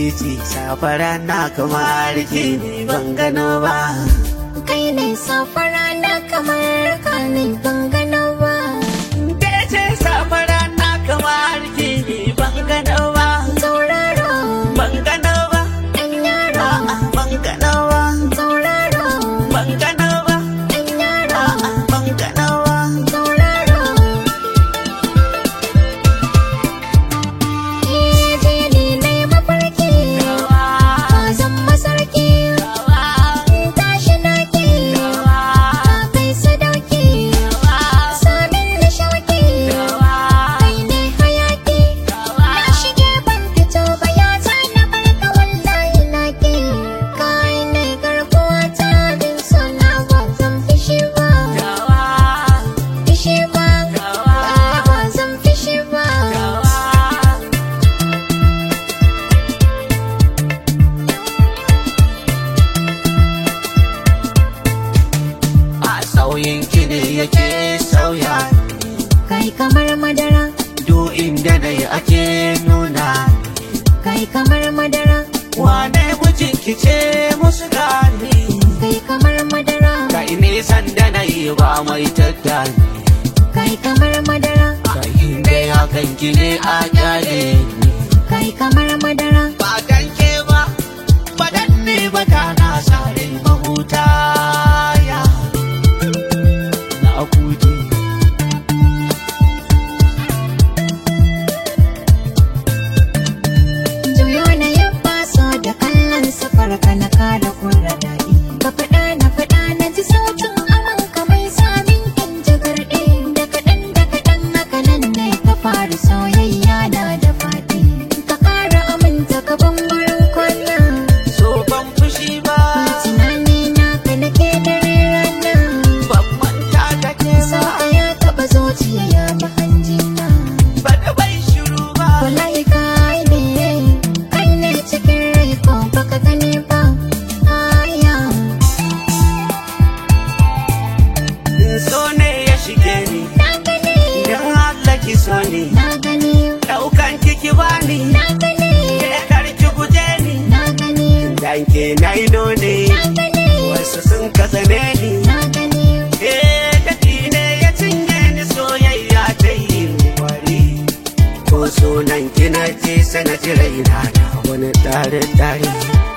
titi safara na kamar ke ne ban gano ba kai ne safara na kamar ka ne ban gano ba ke ce safara na kamar ke ne ban gano ba tauraro ban gano ba ɗan yaro a'a ban gano ba tauraro ban gano ba ɗan yaro a'a ban gano ba tauraro Eh, jiya ne na yi mafarki ba zan masarki tashi na ke ka kai sadauki samin da shauki kai ne hayaki na shige ban fito ba ya na barka wallahi na ke kai ne garkuwa ta bin sona ba zan fishi ba fishi ba ba zan fishi ba a sauyin ki ne yake sauya kai kamar madara duk inda na yi ake nuna kai kamar madara wane mijin ki ce musu gani kai kamar madara kai nisan da na yi ba mai tattali kai kamar madara kai inda ya kan ki ne a kyale ni kai kamar madara ba dan ke ba ba dan ne ba da na sare mahuta ya na kuje juyo na yi baso da kallon safar ka na kara kura daɗi ka faɗa na faɗa na ji sautin aman ka mai samin in ji garɗe da kaɗan da kaɗan haka nan ne ka fara soyayya na da faɗi ka ƙara aminta ka ban wurin kwana so ban fushi ba tunani na ka nake dare rana ban manta da ke ba Sauka ya taɓa zuciya ya bi hanjina ba da bai shiru ba Wallahi kai ne, kai ne cikin rai ko baka gani ba Aya, so ne ya shige ni na gani, idan Allah ki so ni na gani, daukan kiki bani na gani, ke karki guje ni na gani, dan ke na ino ne na gani, wasu sun kasane ni na gani eh dadi ne ya cinye ni soyayya ta yi wari ko sunan kina ji sana ji raina na wani tare tare